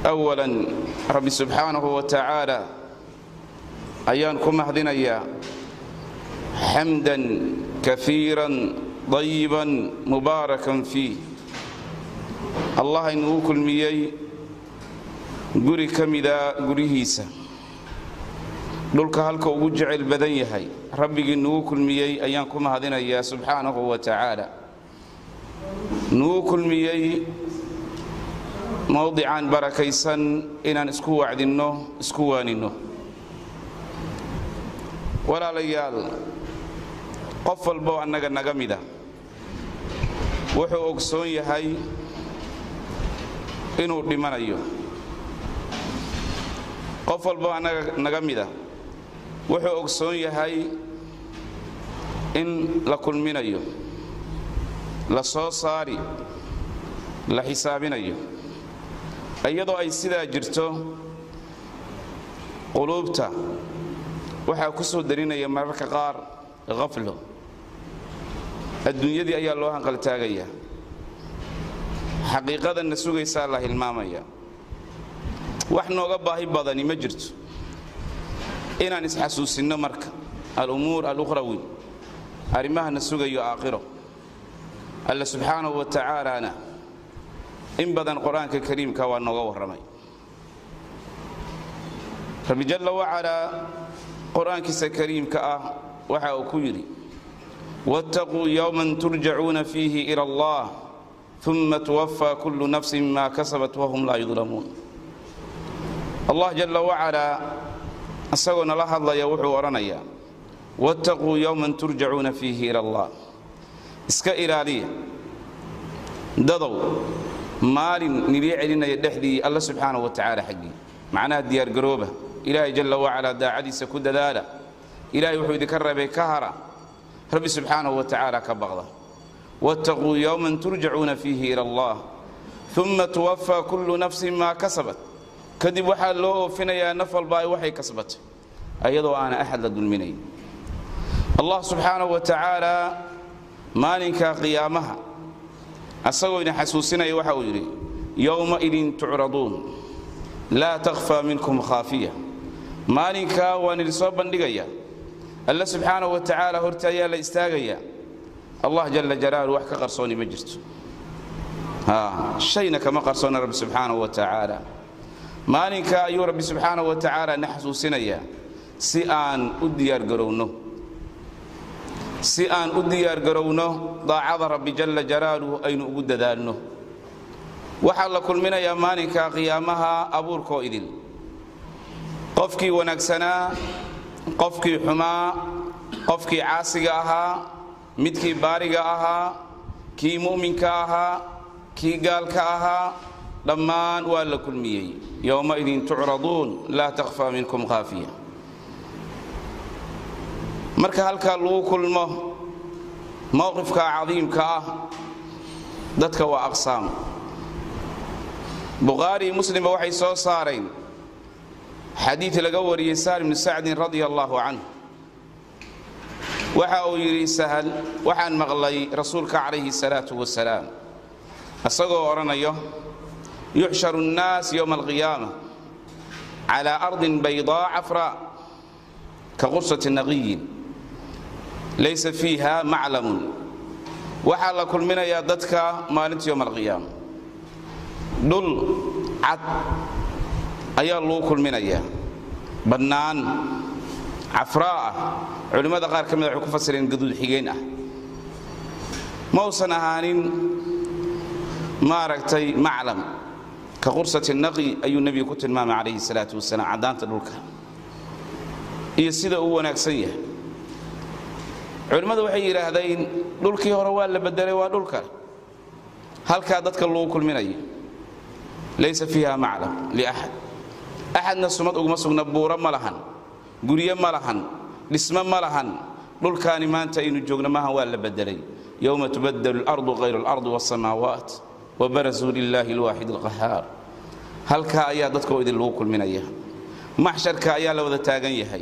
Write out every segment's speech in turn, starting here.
awalan rabbi subxaanahu wa tacaala ayaan ku mahdinayaa xamdan kafiiran dayiban mubaarakan fiih allah inugu kulmiyey guri ka mida gurihiisa dhulka halka ugu jecel badan yahay rabbigii nugu kulmiyey ayaan ku mahadinayaa subxaanahu wa tacaala nugu kulmiyey mowdican barakaysan inaan isku wacdinno isku waaninno walaalayaal qof walboo annaga naga mida wuxuu ogsoon yahay inuu dhimanayo qof walboo annaga naga mida wuxuu ogsoon yahay in la kulminayo la soo saari la xisaabinayo iyadoo ay sidaa jirto quluubta waxaa ku soo darinaya mararka qaar khaflo adduunyadii ayaa loo hanqaltaagaya xaqiiqadanna sugaysaa la hilmaamaya wax nooga baahi badani ma jirto inaan isxasuusinno marka alumuur alukhrawi arrimahana sugayo aakhiro alle subxaanahu wa tacaalana in badan qur-aanka kariimka waa nooga warramay rabbi jalla wacalaa qur-aankiisa kariimka ah waxa uu ku yidhi waataquu yowman turjacuuna fiihi ila allah uma tuwafaa kullu nafsin ma kasabat wahum laa yudlamuun allah jalla wacalaa isagoo nala hadlaya wuxuu odhanayaa waataquu yowman turjacuuna fiihi ila allah iska ilaaliya dadow maalin nidii celinaya dhexdii alla subxaanahu wa tacaala xaggii macnaha diyaargarooba ilaahay jalla wacalaa daacadiisa ku dadaala ilaahay wuxuu idinka reebay ka hara rabbi subxaanahu wa tacaala ka baqda waataquu yowman turjacuuna fiihi ila allah uma tuwafaa kullu nafsin maa kasabat kadib waxaa loo oofinayaa naf walba ay waxay kasbatay ayadoo aana axad la dulminayn allah subxaanahu wa tacaala maalinka qiyaamaha asagoo idin xasuusinaya waxa uu yidhi yowmaidin tucraduun laa takhfaa minkum khaafiya maalinkaa waan idin soo bandhigaya alle subxaanahu wa tacaala horta ayaa la istaagayaa allah jalla jalaalu wax ka qarsooni ma jirto shayna kama qarsoona rabbi subxaanahu wa tacaala maalinkaa ayuu rabbi subxaanahu wa tacaala na xasuusinayaa si aan u diyaargarowno si aan u diyaargarowno daacada rabbi jalla jalaaluhu aynu ugu dadaalno waxaa la kulminayaa maalinka qiyaamaha abuurkoo idin qofkii wanaagsanaa qofkii xumaa qofkii caasiga ahaa midkii baariga ahaa kii mu'minka ahaa kii gaalka ahaa dhammaan waa la kulmiyey yowmaidin tucraduun laa takhfaa minkum khaafiya marka halkaa lagu kulmo mowqifka cadiimka ah dadka waa aqsaam bukhaari muslimba waxay soo saareen xadiid laga wariyey sahl bnu sacdin radia allaahu canh waxa uu yidhi sahal waxaan maqlay rasuulka calayhi salaatu wasalaam isagoo odhanayo yuxsharu nnaas yowma alqiyaama calaa ardin baydaa cafraa ka qursati naqiyin laysa fiiha maclamun waxaa la kulminayaa dadka maalinta yowma alqiyaama dhul cad ayaa lagu kulminayaa bannaan cafraa ah culimmada qaar ka mida waxay ku fasireen gaduud xigeen ah ma usan ahaanin maaragtay maclam ka qursati naqi ayuu nebigu ku tilmaamay calayhi salaatu wasalaam caddaanta dhulka iyo sida uu wanaagsan yahay culimmadu waxay yidhaahdeen dhulkii hore waa la bedelay waa dhul kale halkaa dadka lagu kulminayo laysa fiiha maclam liaxad axadna sumad uguma sugna buuro ma lahan guryo ma lahan dhismo ma lahan dhulkaani maanta aynu joogno maahan waa la bedelay yowma tubadalu اlardu hayru اlardi wاsamaawaat wabarazuu lilaahi اlwaaxid اlqahaar halkaa ayaa dadkoo idin lagu kulminaya maxsharka ayaa la wada taagan yahay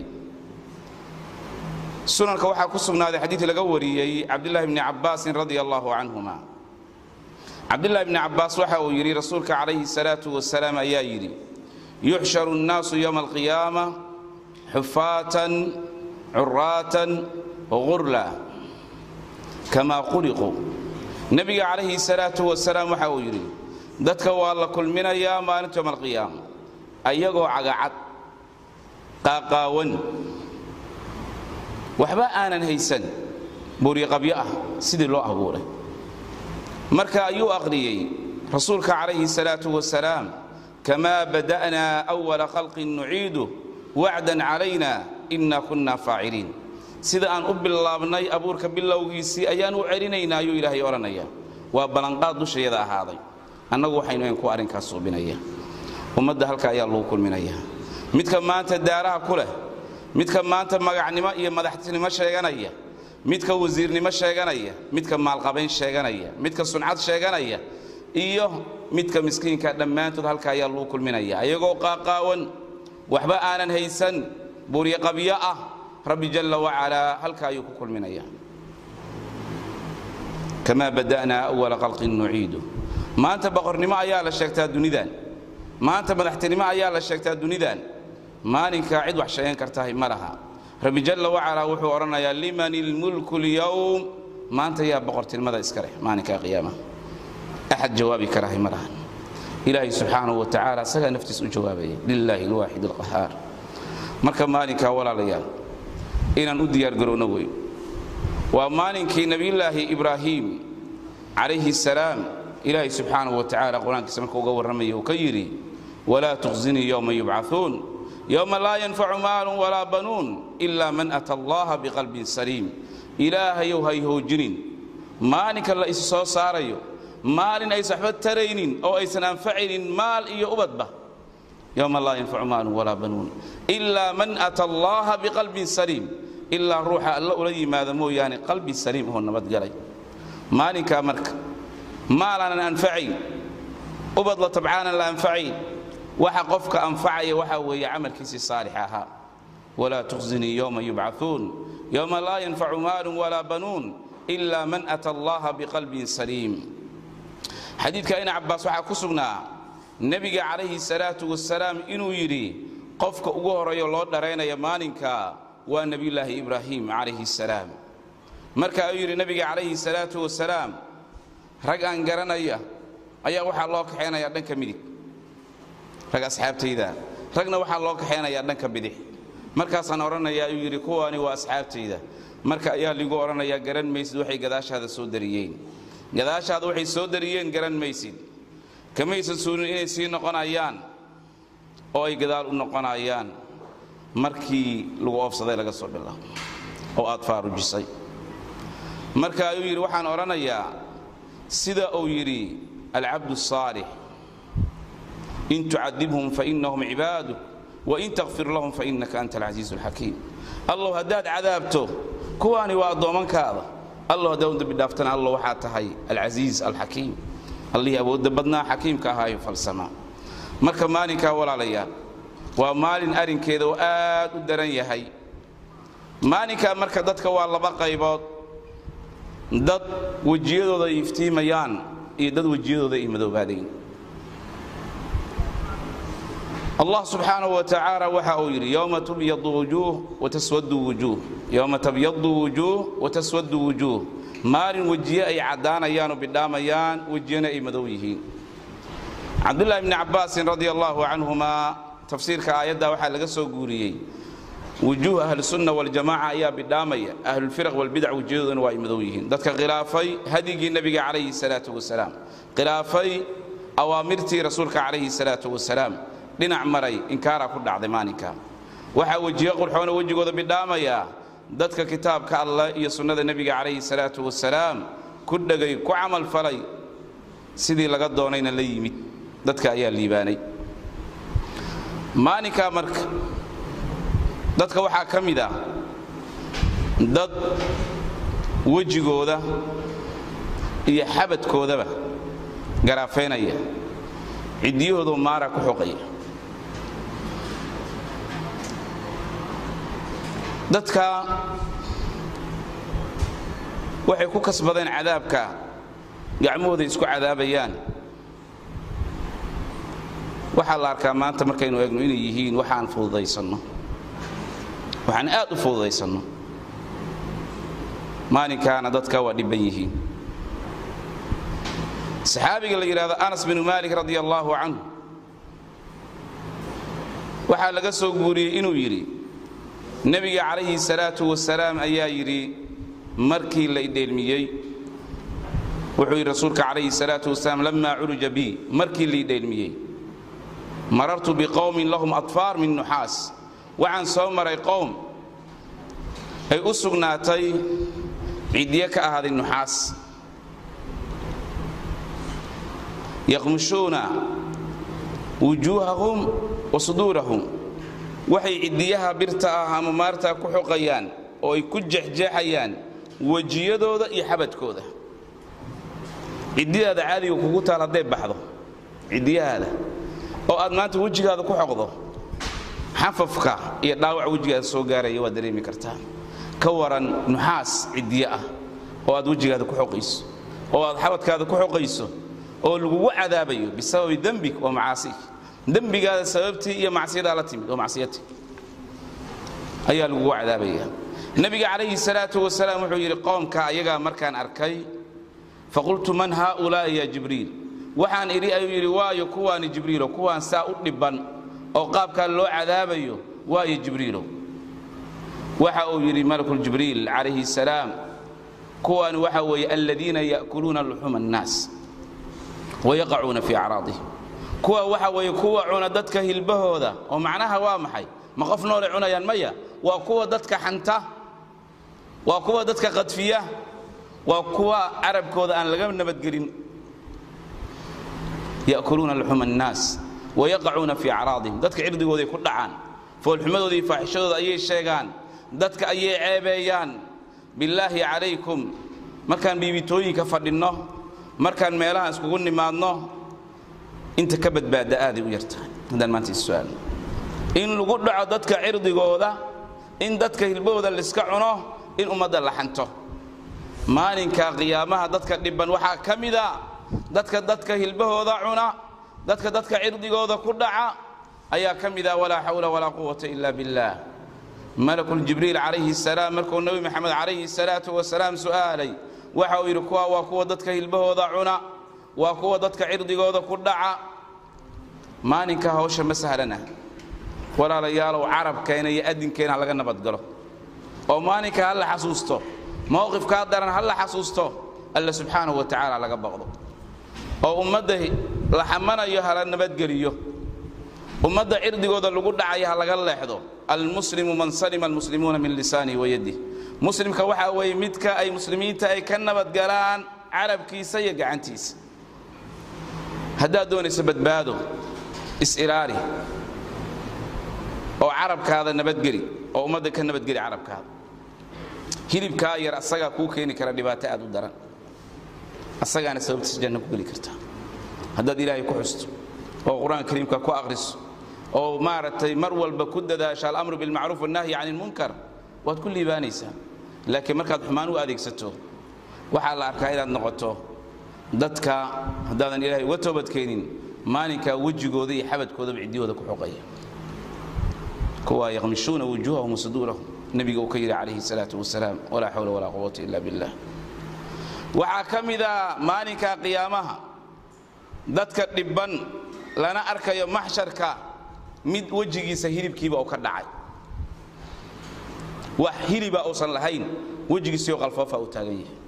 sunanka waxaa ku sugnaaday xadiid laga wariyey cabdulahi bni cabaasin radia allahu canhuma cabdillaahi bni cabbaas waxa uu yidhi rasuulka calayhi salaatu wasalaam ayaa yidhi yuxsharu nnaasu yowma alqiyaama xufaatan curaatan gurla kamaa quliquu nebiga calayhi salaatu wasalaam waxa uu yidhi dadka waa la kulminayaa maalinta yowma alqiyaama ayagoo cagacad qaaqaawan waxba aanan haysan buuriqabyo ah sidii loo abuuray marka ayuu aqriyey rasuulka calayhi salaatu wasalaam kamaa bada'naa awala khalqin nuciidu wacdan calayna inna kunna faaciliin sida aan u bilaabnay abuurka bilowgiisii ayaan u celinaynaa ayuu ilaahay odhanaya waa ballanqaad dushayada ahaaday annagu waxaynu ayn ku arrinkaas suubinaya ummadda halka ayaa lagu kulminaya midka maanta daaraha ku leh midka maanta magacnimo iyo madaxtinimo sheeganaya midka wasiirnimo sheeganaya midka maalqabayn sheeganaya midka suncad sheeganaya iyo midka miskiinka dhammaantood halka ayaa lagu kulminaya ayagoo qaaqaawan waxba aanan haysan buryaqabyo ah rabbi jalla wacalaa halka ayuu ku kulminaya kamaa bada'naa awala khalqin nuciidu maanta boqornimo ayaa la sheegtaa dunidan maanta madaxtinimo ayaa la sheegtaa dunidan maalinkaa cid wax sheegan kartahay ma laha rabbi jalla wacalaa wuxuu odhanayaa liman ilmulku lyowm maanta yaa boqortinimada iska leh maalinkaa qiyaama axad jawaabi karahay ma lahan ilaahay subxaanahu wa tacaala isagaa naftiis u jawaabaya lilaahi alwaaxid alqahaar marka maalinkaa walaalayaal inaan u diyaargarowno wey waa maalinkii nebiyullaahi ibraahiim calayhi salaam ilaahay subxaanahu wa tacaala qur-aankiisa marka uga warramaya uu ka yidhi walaa tukhzinii yowma yubcaثuun yowma laa yanfacu maalun walaa banuun ilaa man ata allaha biqalbin saliim ilaahayow hay hoojinin maalinka la is soo saarayo maalin aysan waxba taraynin oo aysan anfacaynin maal iyo ubadba yowma laa yanfacu maalun walaa banuun ilaa man ata allaha biqalbin saliim ilaa ruuxa alla ula yimaado mooyaane qalbi saliim oo nabadgalay maalinkaa marka maalaanan anfacayn ubad la tabcaanan la anfacayn waxa qofka anfacaya waxaa weeye camalkiisii saalix ahaa walaa tukhzinii yowma yubcaثuun yowma laa yanfacu maalun walaa banuun ilaa man ata allaha biqalbin saliim xadiidka ibn cabbaas waxaa ku sugnaa nebiga calayhi salaatu wasalaam inuu yidhi qofka ugu horeeyo loo dharaynaya maalinka waa nebiyullaahi ibraahim calayhi salaam marka ayuu yidhi nebiga calayhi salaatu wasalaam rag aan garanaya ayaa waxaa loo kaxaynayaa dhanka midig rag asxaabtayda ragna waxaa loo kaxaynayaa dhanka bidix markaasaan odhanayaa ayuu yidhi kuwaani waa asxaabtayda marka ayaa ligu odhanayaa garan maysid waxay gadaashaada soo dariyeen gadaashaada waxay soo dariyeen garan maysid kamaysan suulin inay sii noqonayaan oo ay gadaal u noqonayaan markii lagu oofsaday laga soo bilaabo oo aad faarujisay marka ayuu yidhi waxaan odhanayaa sida uu yidhi alcabdu الصaalix in tucadibhum fainahum cibaaduk wain takfir lahum fainaka anta alcasiizu اlxakiim allow haddaad cadaabto kuwaani waa addoommankaada allow haddaad u dembi dhaaftana allow waxaa tahay alcasiiz alxakiim allihii awoodda badnaa xakiimka ahaayo falsamaa marka maalinkaa walaalayaal waa maalin arrinkeeda oo aad u daran yahay maalinkaa marka dadka waa laba qaybood dad wejiyadooda ay iftiimayaan iyo dad wejiyadooda ay madoobaadayn allah subxaanahu wa tacaala waxa uu yidhi yowma tubyadu wujuuh wataswadu wujuuh yowma tabyadu wujuuh wataswadu wujuuh maalin wejiye ay caddaanayaan oo bidhaamayaan wejiyana ay madow yihiin cabdullaahi bni cabbaasin radia allahu canhumaa tafsiirka aayadda waxaa laga soo guuriyey wujuuh ahlusunna waljamaaca ayaa bidhaamaya ahlulfiraq walbidac wejiyadoodana waa ay madow yihiin dadka khilaafay hadyigii nebiga calayhi salaatu wasalaam khilaafay awaamirtii rasuulka calayhi salaatu wasalaam dhinac maray inkaaraa ku dhacday maalinka waxaa wejiye qurxoona wejigooda bidhaamaya dadka kitaabka allah iyo sunnada nebiga calayhi salaatu wasalaam ku dhegay ku camal falay sidii laga doonayna la yimid dadka ayaa liibaanay maalinkaa marka dadka waxaa ka mid ah dad wejigooda iyo xabadkoodaba garaafeynaya ciddiyahoodu maara ku xoqaya dadka waxay ku kasbadeen cadaabka gacmahooda isku cadaabayaan waxaa la arkaa maanta markaynu eegno inay yihiin waxaan fududaysanno waxaan aad u fududaysanno maalinkaana dadka waa dhibban yihiin saxaabiga la yidhahdo anas binu maalik radia allaahu canhu waxaa laga soo guuriyey inuu yidhi nebiga calayhi salaatu wasalaam ayaa yidhi markii la idheelmiyey wuxuu yidhi rasuulka calayhi salaatu wasalaam lamaa curuja bi markii la idheelmiyey marartu biqowmin lahum atfaar min nuxaas waxaan soo maray qowm ay u sugnaatay ciddiyo ka ahaaday nuxaas yaqmushuuna wujuuhahum wa suduurahum waxay ciddiyaha birta ah ama maartaa ku xoqayaan oo ay ku jexjeexayaan wejiyadooda iyo xabadkooda ciddidaada caadiga kugu taal hadday baxdo ciddiyahaada oo aad maanta wejigaada ku xoqdo xafafka iyo dhaawac wejigaada soo gaaraya waad dareemi kartaa ka waran nuxaas ciddiye ah oo aad wejigaada ku xoqayso oo aad xabadkaada ku xoqayso oo lagugu cadaabayo bisababi dembig wa macaasig dembigaada sababtii iyo macsiyadaa la timid oo macsiyati ayaa lagugu cadaabaya nebiga calayhi salaatu wasalaam wuxuu yidhi qoomka ayagaa markaan arkay faqultu man haaulaa'i ya jibriil waxaan idhi ayuu yidhi waayo kuwaani jibriilo kuwaan saa u dhibban oo qaabkaa loo cadaabayo waayo jibriilo waxa uu yidhi malakuljibriil calayhi salaam kuwaani waxa weeye aladiina ya'kuluuna luxuma annaas wayaqacuuna fii acraadihim kuwa waxa weeye kuwa cuna dadka hilbahooda oo macnaha waa maxay ma qof noolay cunayaan maya waa kuwa dadka xanta waa kuwa dadka qadfiya waa kuwa carabkooda aan laga nabadgelin ya'kuluuna luxuma annaas wayaqacuuna fii acraadihim dadka cirdigooday ku dhacaan foolxumadooda iyo faaxishadooda ayay sheegaan dadka ayay ceebeeyaan billaahi calaykum markaan biibitooyinka fadhinno markaan meelaha iskugu nimaadno inta ka badbaada aaday u yartahay haddaan maanta issu'aalno in lagu dhaco dadka cirdigooda in dadka hilbahooda layska cuno in ummadda la xanto maalinka qiyaamaha dadka dhibban waxaa ka mida dadka dadka hilbahooda cuna dadka dadka cirdigooda ku dhaca ayaa ka mida walaa xawla walaa quwata ila biاllah malakuljibriil calayhi salaam markuu nebi maxamed calayhi salaatu wasalaam su'aalay waxa uu yidhi kuwa waa kuwa dadka hilbahooda cuna waa kuwa dadka cirdigooda ku dhaca maalinka hawsha ma sahlana walaalayaalow carabkeena iyo adinkeena ha laga nabadgalo oo maalinka ha la xasuusto mowqifkaa daran ha la xasuusto alla subxaanahu wa tacaala laga baqdo oo ummadda la xamanayo hala nabadgeliyo ummadda cirdigooda lagu dhacayo ha laga leexdo almuslimu man salima almuslimuuna min lisaanihi wayadih muslimka waxaa weeye midka ay muslimiinta ay ka nabadgalaan carabkiisa iyo gacantiisa haddaad doonayso badbaado is-ilaali oo carabkaada nabadgeli oo ummadda ka nabadgeli carabkaada hilibkaa yar asagaa kuu keeni kara dhibaato aad u daran asagaana sababtiisa janno ku geli kartaa haddaad ilaahay ku xusto oo qur-aanka kariimka ku aqhriso oo maaragtay mar walba ku dadaasho alamru bilmacruuf wannahyi can ilmunkar waad ku liibaanaysaa laakiin markaad xumaan u adeegsato waxaa la arkaa inaad noqoto dadka haddaadan ilaahay uga toobadkeenin maalinkaa wejigooda iyo xabadkoodaba ciddiyooda ku xoqaya kuwa yaqmishuuna wujuuhahum wasuduurahum nebiga uu ka yidhi calayhi salaatu wasalaam walaa xawla walaa quwata ila billah waxaa ka mida maalinka qiyaamaha dadka dhibban lana arkayo maxsharka mid wejigiisa hilibkiiba uu ka dhacay wax hiliba uusan lahayn wejigiisiyo qalfoofa uu taagan yahay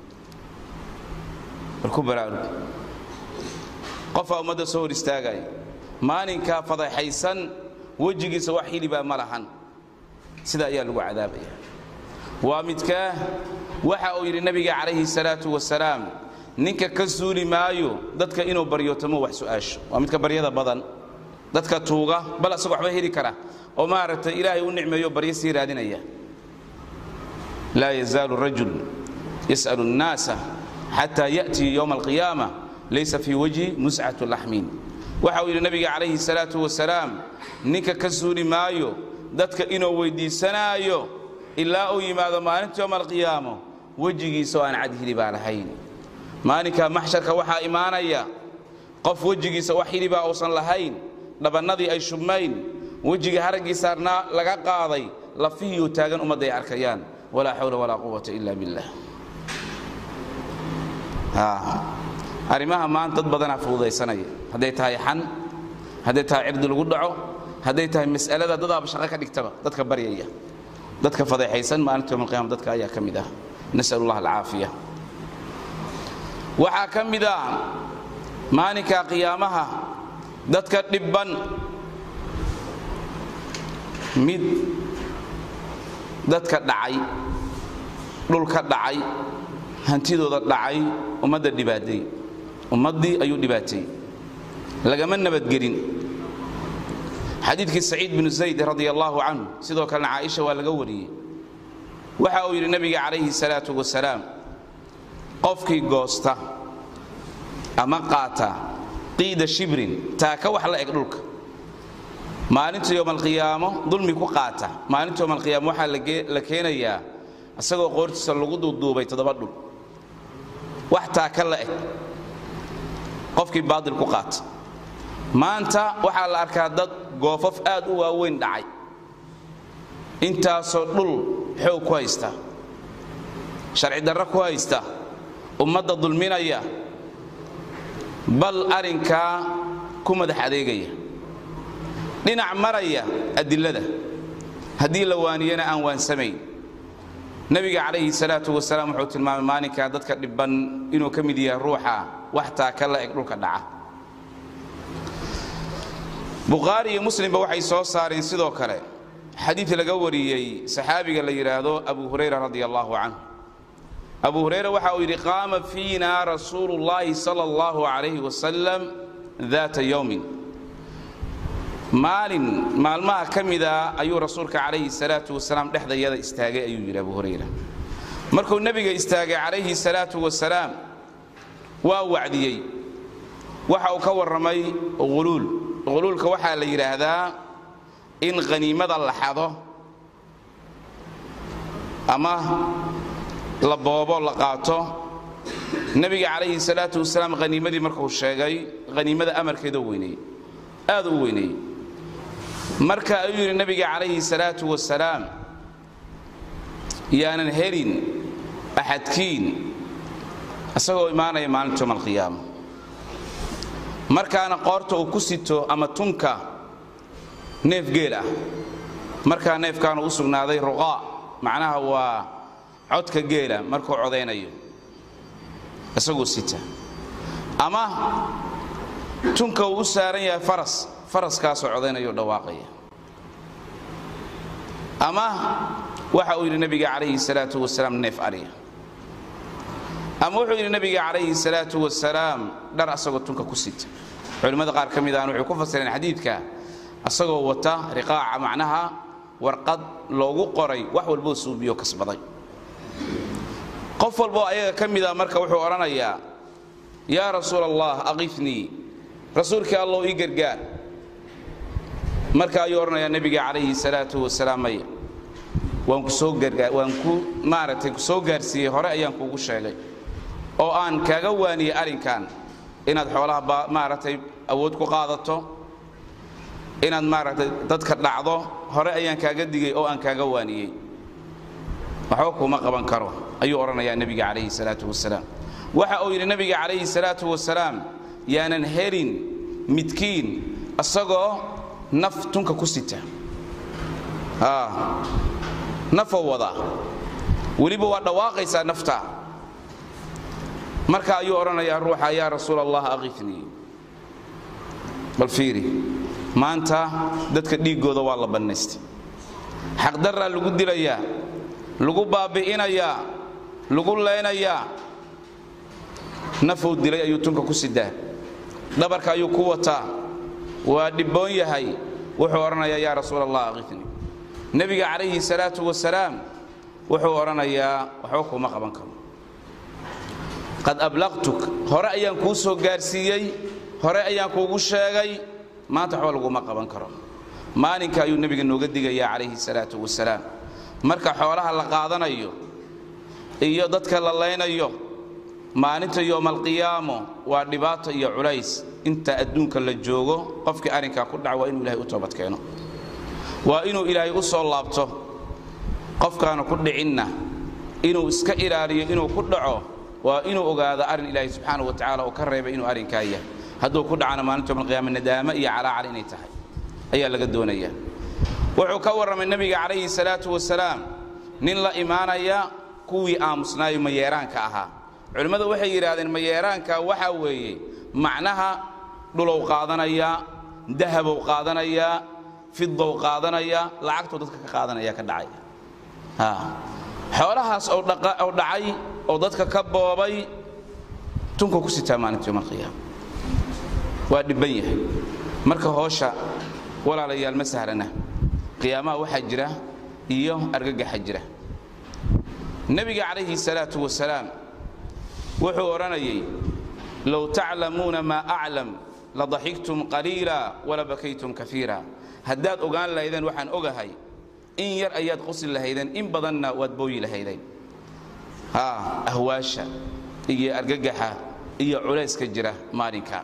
warku baraarug qofaa ummadda soo hor istaagaya maalinkaa fadaxaysan wejigiisa wax hilibaa ma lahan sida ayaa lagu cadaabaya waa midkaa waxa uu yidhi nabiga calayhi salaatu wasalaam ninka ka suuli maayo dadka inuu baryootomo wax su'aasho waa midka baryada badan dadka tuuga bal asagoo waxba heli kara oo maaragtay ilaahay u nicmeeyo baryo sii raadinaya laa yazaalu rajul yas'alu الnaasa xataa ya'tii yowma alqiyaama laysa fii wajhi muscatu laxmin waxa uu yidhi nabiga calayhi salaatu wasalaam ninka ka suuli maayo dadka inuu weyddiisanaayo ilaa uu yimaado maalinta yowma alqiyaamo wejigiisa oo aan cad hilibaa lahayn maalinka maxsharka waxaa imaanaya qof wejigiisa wax hilibaa uusan lahayn dhabannadii ay shubmayn wejigii haraggii saarnaa laga qaaday lafihiiu taagan ummadda ay arkayaan walaa xawla walaa quwata ila billah arrimaha maanta dad badanaa fududaysanaya hadday tahay xan hadday tahay cirdi lagu dhaco hadday tahay mas'alada dadaaba shaqo ka dhigtaba dadka baryaya dadka fadeexaysan maalinta yom alqiyama dadka ayaa ka mid ah nas'al allah alcaafiya waxaa ka mid ah maalinka qiyaamaha dadka dhibban mid dadka dhacay dhulka dhacay hantidooda dhacay ummadda dhibaateey ummaddii ayuu dhibaateeyey lagama nabadgelin xadiidkii saciid binu zayd radia allaahu canhu sidoo kalena caaisha waa laga wariyey waxa uu yidhi nebiga calayhi salaatu wasalaam qofkii goosta ama qaata qiida shibrin taaka wax la eg dhulka maalinta yowmalqiyaamo dulmi ku qaata maalinta yowmalqiyaamo waxaa la keenayaa isagoo qoortiisa lagu duuduubay toddoba dhul wax taaka la eg qofkii baadil ku qaata maanta waxaa la arkaa dad goofaf aad u waaweyn dhacay intaasoo dhul xoog ku haysta sharci darro ku haysta ummadda dulminaya bal arrinkaa ku madax adeegaya dhinac maraya adilada haddii la waaniyana aan waansamayn nebiga calayhi salaatu wasalaam wuxuu tilmaamay maalinkaa dadka dhibban inuu ka mid yahay ruuxa wax taaka la eg dhulka dhaca bukhaari iyo muslimba waxay soo saareen sidoo kale xadiid laga wariyey saxaabiga la yidhaahdo abu hurayra radi allahu canhu abu hurayra waxa uu yidhi qaama fiina rasuulu llaahi sala allahu calayhi wasalam daata yowmin maalin maalmaha ka mida ayuu rasuulka calayhi salaatu wasalaam dhexdayada istaagay ayuu yidhi abu hurayra markuu nebiga istaagay calayhi salaatu wasalaam waa wacdiyey waxa uu ka warramay huluul huluulka waxaa la yidhaahdaa in khaniimada la xado ama la boobo la qaato nebiga calayhi salaatu wasalaam haniimadii markuu sheegay haniimada amarkeedoo weyneeyey aad u weyneeyey marka ayuu yidhi nebiga calayhi salaatu wasalaam yaanan helin axadkiin isagoo imaanaya maalinta yowm alqiyaama markaana qoorta uu ku sito ama tunka neef geel ah markaa neefkaanu u sugnaaday ruqaa macnaha waa codka geela markuu codaynayo isaguu sita ama tunka uu u saaran yahay faras faraskaasoo codaynayo dhawaaqaya ama waxa uu yidhi nebiga calayhi salaatu wasalaam neef ariya ama wuxuu yidhi nebiga calayhi salaatu wasalaam dhar asagoo tunka ku sita culimmada qaar ka mid ahna waxay ku fasireen xadiidka asagoo wata riqaaca macnaha warqad loogu qoray wax walboo suubiyo kasbaday qof walboo ayaga ka mida marka wuxuu odhanayaa yaa rasuul allah aqifnii rasuulkii allow ii gargaar marka ayuu odhanayaa nebiga calayhi salaatu wasalaam maya waan ku soo gargaa waan ku maaragtay ku soo gaarsiiyey hore ayaan kuugu sheegay oo aan kaaga waaniyey arrinkan inaad xoolaha maaragtay awood ku qaadato inaad maaragtay dadka dhacdo hore ayaan kaaga digay oo aan kaaga waaniyey waxba kuma qaban karo ayuu odhanayaa nebiga calayhi salaatu wasalaam waxa uu yidhi nebiga calayhi salaatu wasalaam yaanan helin midkiin isagoo naf tunka ku sita nafoo wadaa weliba waa dhawaaqaysaa nafta marka ayuu odhanayaa ruuxa yaa rasuul allah aqifnii bal fiiri maanta dadka dhiiggooda waa la bannaystay xaqdarraa lagu dilayaa lagu baabi'inayaa lagu leynayaa nafuu dilay ayuu tunka ku sidaa dhabarka ayuu ku wataa waa dhibboon yahay wuxuu odhanayaa yaa rasuul allah aqifnii nebiga calayhi salaatu wasalaam wuxuu odhanayaa waxba kuma qaban karo qad ablaqtuk hore ayaan kuu soo gaarsiiyey hore ayaan kuugu sheegay maanta waxba laguma qaban karo maalinka ayuu nebiga nooga digayaa calayhi salaatu wasalaam marka xoolaha la qaadanayo iyo dadka la laynayo maalinta yowmaalqiyaamo waa dhibaato iyo culays inta adduunka la joogo qofkii arrinkaa ku dhaca waa inuu ilahay u toobadkeeno waa inuu ilaahay u soo laabto qofkaanu ku dhicinna inuu iska ilaaliyo inuu ku dhaco waa inuu ogaado arrin ilaahay subxaana wa tacala uu ka reebay inuu arrinkaa yahay hadduu ku dhacana maalinta yowmalqiyaama nadaamo iyo calaacal inay tahay ayaa laga doonaya wuxuu ka warramay nebiga calayhi salaatu wasalaam nin la imaanaya kuwii aamusnaayo mayeeraanka ahaa culimmadu waxay yidhaahdeen mayeeraanka waxaa weeye macnaha dhulow qaadanayaa dahabow qaadanayaa fidow qaadanaya lacagtuu dadka ka qaadanaya ka dhacay xoolahaas oo dhacay oo dadka ka boobay tunka ku sitaa maalinta yowmalqiyaama waa dhibban yahay marka hoosha walaalayaal ma sahlana qiyaamaha waxaa jira iyo argagaxa jira nebiga calayhi salaatu wasalaam wuxuu odhanayay low taclamuuna maa aclam ladaxigtum qaliila wala bakaytum kaiira haddaad ogaan lahaydeen waxaan ogahay in yar ayaad qosi lahaydeen in badanna waad booyi lahaydeen ahwaasha iyo argagaxa iyo culayska jira maalinka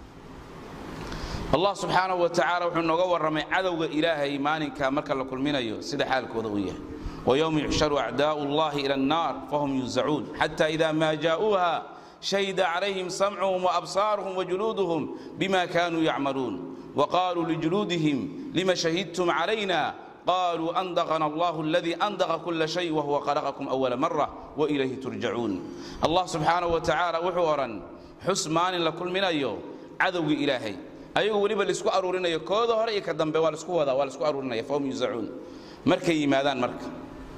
allah subxaanahu wa tacaala wuxuu nooga warramay cadowga ilaahay maalinka marka la kulminayo sida xaalkooda uu yahay ويوم يحشر أعداء الله إلى النار فهم يوزعون حتى إذا ما جاءوها شهد عليهم سمعهم وأبصارهم وجلودهم بما كانوا يعملون وقالوا لجلودهم لما شهدتم علينا قالوا أنضغنا الله الذي أنضغ كل شيء وهو خلقكم أول مرة وإليه ترجعون الله سبحانه وتعالى وحورا حسمان لكل من أيو عدو إلهي أيو وليبا لسكو أرورنا يكوذا هرأي كدنبي والسكو هذا والسكو أرورنا فهم يوزعون مركي ماذان مركي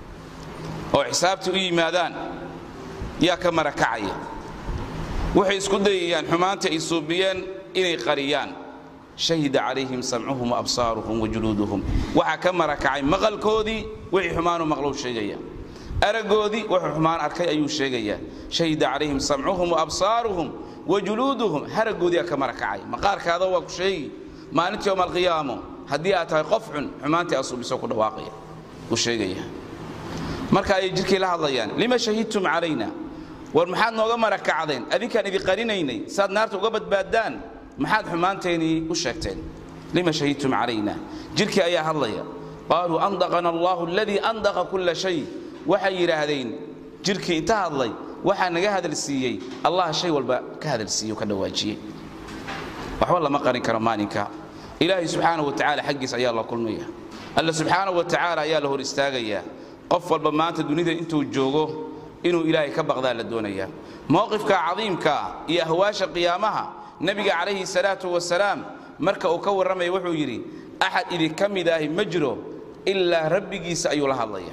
oo xisaabta u yimaadaan yaa ka marakacaya waxay isku dayayaan xumaanta ay suubiyeen inay qariyaan shahida calayhim samcuhum waabsaaruhum wajuluuduhum waxaa ka marakacay maqalkoodii wixii xumaanu maqlow sheegaya araggoodii wuxuu xumaan arkay ayuu sheegayaa shahida calayhim samcuhum waabsaaruhum wajuluuduhum haraggoodii aa ka marakacay maqaarkaada waa ku sheegi maalintii yowma alqiyaamo haddii aad tahay qof xun xumaantii aad suubiso ku dhawaaqaya uu sheegaya marka ayay jirkii la hadlayaan lima shahidtum calayna war maxaad nooga marakacdeen adinkaan idin qarinaynay saad naarta uga badbaaddaan maxaad xumaanteennii u sheegteen lima shahidtum calayna jirkii ayaa hadlaya qaaluu andaqana allahu aladii andaqa kulla shay waxay yidhaahdeen jirkii inta hadlay waxaa naga hadalsiiyey allah shay walba ka hadalsiiye ka dhawaajiyey waxba lama qarin karo maalinka ilaahay subxaanahu wa tacaala xaggiis ayaa la kulmaya alla subxaanahu wa tacaala ayaa la hor istaagayaa qof walba maanta dunida intuu joogo inuu ilaahay ka baqdaa la doonayaa mowqifka cadiimka iyo ahwaasha qiyaamaha nebiga calayhi salaatu wasalaam marka uu ka warramaya wuxuu yidhi axad idinka mid ahi ma jiro ilaa rabbigiisa ayuu la hadlaya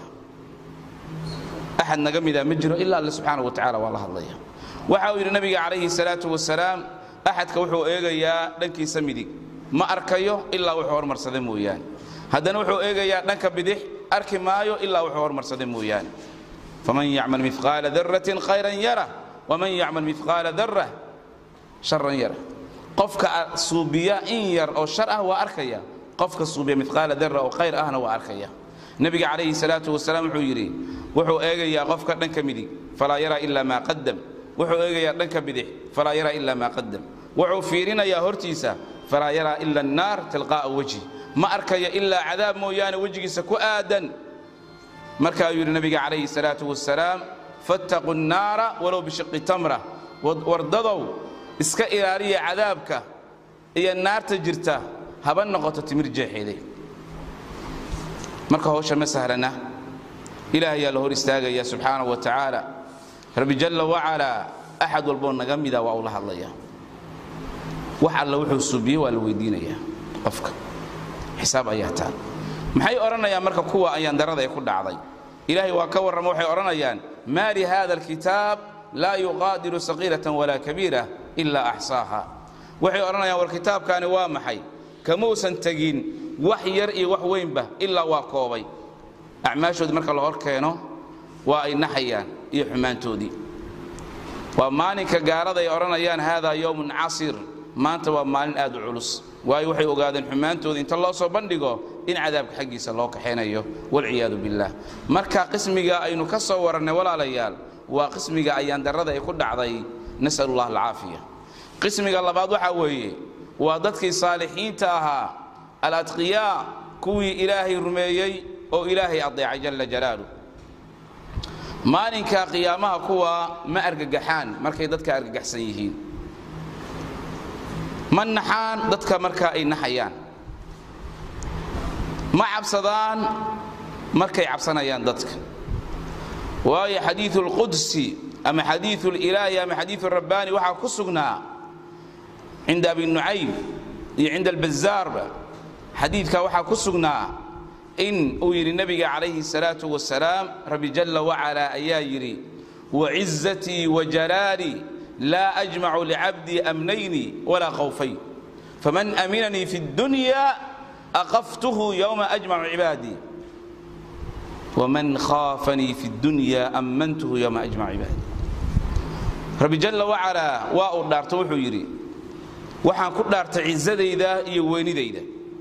axad naga mida ma jiro ilaa alle subxaanahu wa tacala waa la hadlaya waxa uu yidhi nebiga calayhi salaatu wasalaam axadka wuxuu eegayaa dhankiisa midig ma arkayo ilaa wuxuu hormarsada mooyaane haddana wuxuu eegayaa dhanka bidix arki maayo ilaa wuxuu hormarsada mooyaane faman yacmal mifqaala daratin khayran yara waman yacmal mifqaala dara sharan yara qofka suubiya in yar oo shar ah waa arkaya qofka suubiya mifqaala dara oo khayr ahna waa arkaya nebiga calayhi salaatu wasalaam wuxuu yidhi wuxuu eegayaa qofka dhanka midig falaa yaraa ilaa maa qadam wuxuu eegayaa dhanka bidix falaa yaraa ilaa maa qadam wuxuu fiirinayaa hortiisa falaa yaraa ila annaar tilqaa'a wejhi ma arkayo ilaa cadaab mooyaane wejigiisa ku aadan markaayuu yidhi nabiga calayhi salaatu wasalaam fattaquu nnaara walow bishiqi tamra wardadow iska ilaaliya cadaabka iyo naarta jirta haba noqoto timir jeexeede marka hawsha ma sahlana ilaah ayaa la hor istaagaya subxaanahu wa tacaala rabbi jalla wacalaa axad walboo naga mida waa uu la hadlaya wax alla wuxuu suubiyey waa la weydiinayaa qofka xisaab ayaa taa maxay odhanayaan marka kuwa ayaan darada ee ku dhacday ilaahay waa ka warrama waxay odhanayaan maa lihada alkitaab laa yuqaadiru saqiiratan walaa kabiira ilaa axsaaha waxay odhanayaan war kitaabkaani waa maxay kamuusan tegin wax yar iyo wax weynba ilaa waa koobay acmaashoodii marka la hor keeno waa ay naxayaan iyo xumaantoodii waa maalinka gaalada ay odhanayaan haadaa yowmun casir maanta waa maalin aad u culus waayo waxay ogaadeen xumaantooda inta loo soo bandhigo in cadaabka xaggiisa loo kaxaynayo walciyaadu billaah marka qismiga aynu ka soo warannay walaalayaal waa qismiga ayaandarrada ay ku dhacday nas'al allah alcaafiya qismiga labaad waxaa weeye waa dadkii saalixiinta ahaa aladqiyaa kuwii ilaahay rumeeyey oo ilaahay adeecay jalla jalaaluh maalinka qiyaamaha kuwa ma argagaxaan markay dadka argagaxsan yihiin ma naxaan dadka markaa ay naxayaan ma cabsadaan markay cabsanayaan dadka waayo xadiiu اlqudsi ama xadiiu اlilaahi ama xadiiu rabbaani waxaa ku sugnaa cinda abi nucaym iyo cinda albazaarba xadiidkaa waxaa ku sugnaa in uu yidhi nebiga calayhi الsalaaةu wasalaam rabbi jalla wacalaa ayaa yidhi wacizatii wajalaalii laa ajmacu licabdii amnayni walaa khawfayn faman aminanii fi اdunya aqaftuhu yowma ajmacu cibaadii waman khaafanii fi اdunya ammantuhu yowma ajmacu cibaadii rabbi jalla wacalaa waa uu dhaarto wuxuu yidhi waxaan ku dhaartay cizadayda iyo weynidayda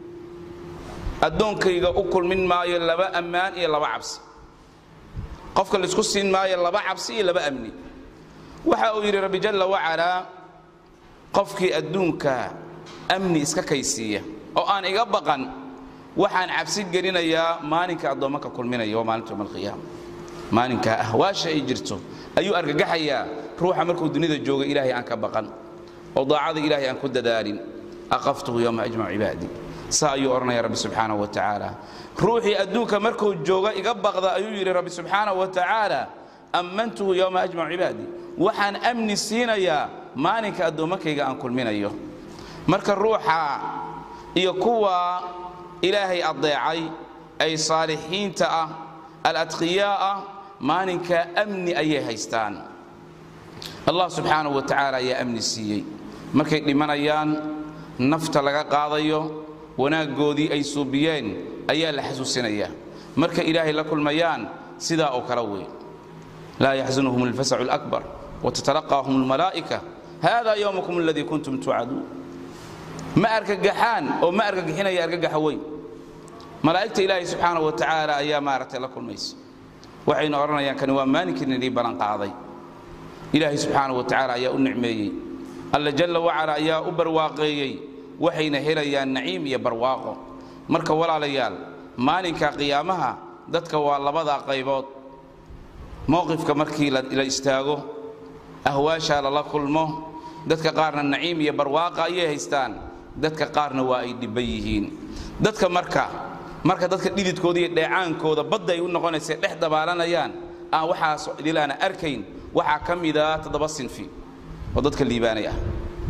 addoonkayga u kulmin maayo laba ammaan iyo laba cabsi qofka laisku siin maayo laba cabsi iyo laba amni waxa uu yidhi rabbi jalla wacalaa qofkii adduunka amni iska kaysiiya oo aan iga baqan waxaan cabsi gelinayaa maalinka addoommanka kulminaya waa maalinta yowma alqiyaama maalinkaa ahwaasha ay jirto ayuu argagaxayaa ruuxa markuu dunida jooga ilaahay aan ka baqan oo daacada ilaahay aan ku dadaalin aqaftuhu yowma ajmacu cibaadii saa ayuu odhanaya rabbi subxaanahu wa tacaala ruuxii adduunka markuu jooga iga baqda ayuu yidhi rabbi subxaanahu wa tacaala ammantuhu yowma ajmacu cibaadii waxaan amni siinayaa maalinka addoommankayga aan kulminayo marka ruuxa iyo kuwa ilaahay addeecay ay saalixiinta ah aladqiyaa ah maalinka amni ayay haystaan allah subxaanahu wa tacaala ayaa amni siiyey markay dhimanayaan nafta laga qaadayo wanaaggoodii ay suubiyeen ayaa la xasuusinayaa marka ilaahay la kulmayaan sidaa oo kale wey laa yaxzunhum alfasacu alakbar watatalaqaahum almalaa'ika hada yowmukum aladii kuntum tuucaduun ma argagaxaan oo ma argagixinaya argagaxa weyn malaa'igta ilaahay subxaanahu wa tacaala ayaa maaragtay la kulmaysa waxayna odhanayaan kani waa maalinkii nidii ballanqaaday ilaahay subxaanahu wa tacaala ayaa u nicmeeyey alla jalla wacala ayaa u barwaaqeeyey waxayna helayaan naciim iyo barwaaqo marka walaalayaal maalinka qiyaamaha dadka waa labadaa qaybood mowqifka markii la istaago ahwaashaa lala kulmo dadka qaarna naciim iyo barwaaqa ayay haystaan dadka qaarna waa ay dhibban yihiin dadka marka marka dadka dhididkooda iyo dheecaankooda badda ay u noqonaysa dhex dabaalanayaan aan waxaas idilaana arkayn waxaa ka mida toddoba sinfi oo dadka liibaanay ah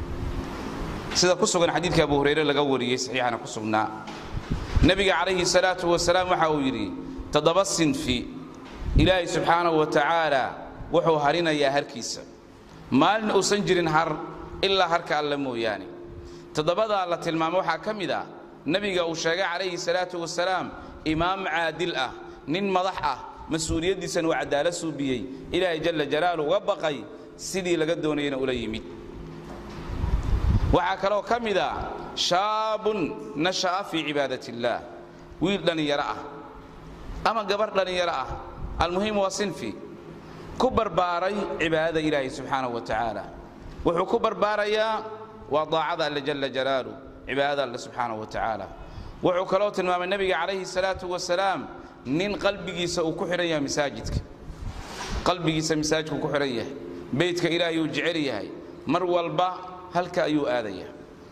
sida ku sugan xadiidka abu hurayre laga wariyey saxiixana ku sugnaa nebiga calayhi salaatu wasalaam waxa uu yidhi toddoba sinfi ilaahay subxaanahu wa tacaala wuxuu harinayaa harkiisa maalin uusan jirin har ilaa harka alle mooyaane toddobadaa la tilmaamo waxaa ka mid ah nebiga uu sheegay calayhi salaatu wasalaam imaam caadil ah nin madax ah mas-uuliyaddiisana waa cadaalad suubiyey ilaahay jalla jalaalu uga baqay sidii laga doonayana ula yimid waxaa kaloo ka mid ah shaabun nasha'a fii cibaadat illaah wiil dhallinyaro ah ama gabarh dhallinyaro ah almuhim waa sinfi ku barbaaray cibaadada ilaahay subxaanahu wa tacaala wuxuu ku barbaarayaa waa daacada alle jalla jalaalu cibaadada alle subxaanahu wa tacaala wuxuu kaloo tilmaamay nebiga calayhi salaatu wasalaam nin qalbigiisa uu ku xidhan yahay masaajidka qalbigiisa masaajidku ku xidhan yahay beydka ilaahay uu jecel yahay mar walba halka ayuu aadaya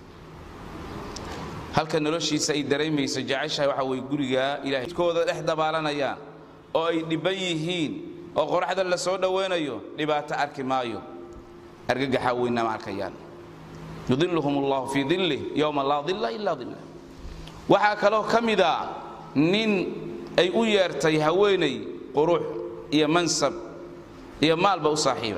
halka noloshiisa ay dareemayso jeceshahay waxa way gurigaa ilahaykooda dhex dabaalanayaan oo ay dhibban yihiin oo qoraxda la soo dhowaynayo dhibaato arki maayo argagaxa weynna ma arkayaan yudiluhum allahu fii dillih yowma laa dilla ilaa dillah waxaa kaloo ka mida nin ay u yeertay haweenay qurux iyo mansab iyo maalba u saaxiiba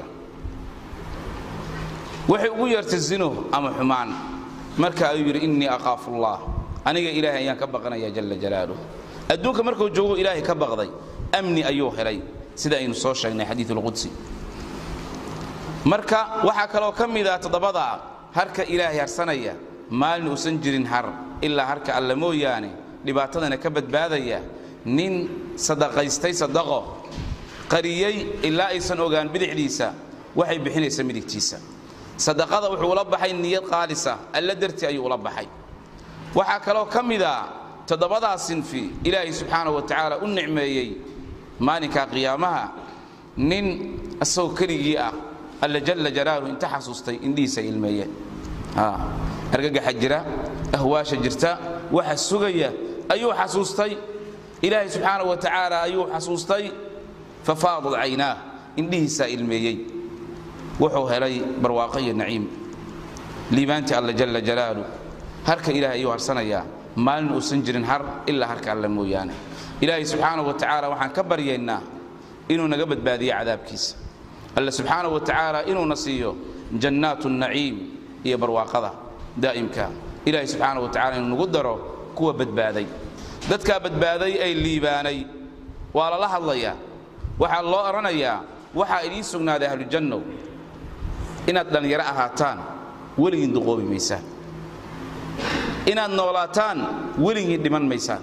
waxay ugu yeertay zino ama xumaan marka ayuu yidhi innii aqaafu allah aniga ilaahay ayaan ka baqanaya jalla jalaaluh adduunka markuu joogo ilaahay ka baqday amni ayuu helay sida aynu soo sheegnay xadiiulqudsi marka waxaa kaloo ka mid ah toddobada harka ilaahay harsanaya maalin uusan jirin har ilaa harka alle mooyaane dhibaatadana ka badbaadaya nin sadaqaystay sadaqo qariyey ilaa aysan ogaan bidixdiisa waxay bixinaysa midigtiisa sadaqada wuxuu ula baxay niyad qaalisa alla dartii ayuu ula baxay waxaa kaloo ka mid a toddobadaa sinfi ilaahay subxaanahu wa tacaala u nicmeeyey maalinka qiyaamaha nin isagoo keligii ah alla jalla jalaaluhu inta xasuustay indhihiisa ilmeeye argagaxa jira ahwaasha jirta waxa sugaya ayuu xasuustay ilaahay subxaanahu wa tacaala ayuu xasuustay fafaadad caynaah indhihiisaa ilmeeyey wuxuu helay barwaaqo iyo naciim liibaantii alla jalla jalaaluh harka ilaahay ayuu harsanayaa maalin uusan jirin har ilaa harka alle mooyaane ilaahay subxaanahu wa tacaala waxaan ka baryaynaa inuu naga badbaadiyo cadaabkiisa alle subxaanahu wa tacaala inuuna siiyo jannaatu naciim iyo barwaaqada daa'imka ilaahay subxaanahu wa tacala inuu nagu daro kuwa badbaaday dadkaa badbaaday ay liibaanay waa lala hadlayaa waxaa loo odhanayaa waxaa idiin sugnaaday ahlujannow inaad dhallinyaro ahaataan weligiin duqoobi maysaan inaad noolaataan weligiin dhiman maysaan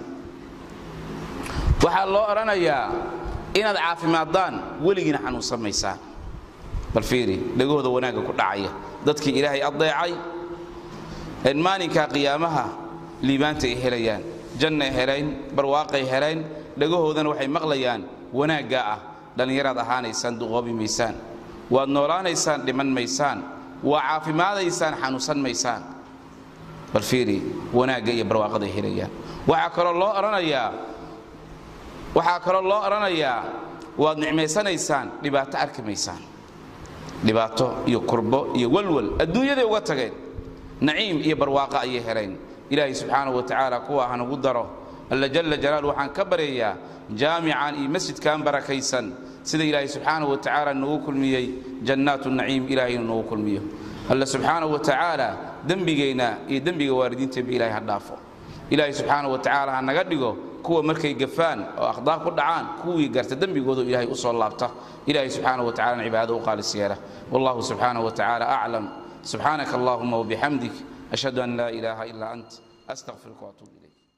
waxaa loo odhanayaa inaad caafimaadaan weligiina xanuunsan maysaan bal fiiri dhegahooda wanaagga ku dhacaya dadkii ilaahay addeecay een maalinkaa qiyaamaha liibaanta ay helayaan jannay helayn barwaaqay helayn dhagahoodana waxay maqlayaan wanaaggaa ah dhallinyaraad ahaanaysaan duqoobi maysaan waad noolaanaysaan dhiman maysaan waa caafimaadaysaan xanuunsan maysaan bal fiiri wanaagga iyo barwaaqada ay helayaan waxaa kaloo loo odhanayaa waxaa kaloo loo odhanayaa waad nicmaysanaysaan dhibaato arki maysaan dhibaato iyo kurbo iyo walwal adduunyaday uga tageen naciim iyo barwaaqo ayay helayn ilaahay subxaanahu wa tacaala kuwa hanagu daro alla jalla jalaalu waxaan ka baryayaa jaamican iyo masjidkan barakaysan sida ilaahay subxaanahu wa tacaala noogu kulmiyey jannaatu naciim ilahay inuu noogu kulmiyo alla subxaanahu wa tacaala dembigayna iyo dembiga waalidiinteenba ilahay ha dhaafo ilaahay subxaanahu wa tacaala ha naga dhigo kuwa markay gafaan oo akhdaa ku dhacaan kuwii garta dembigoodu ilaahay u soo laabta ilaahay subxaanahu wa tacala cibaadada u qaalis yeela wallahu subxaanahu wa tacaala aclam subxaanaka allahuma wabixamdik ashhadu an laa ilaaha ilaa ant astaqfiruka waatuub ilayk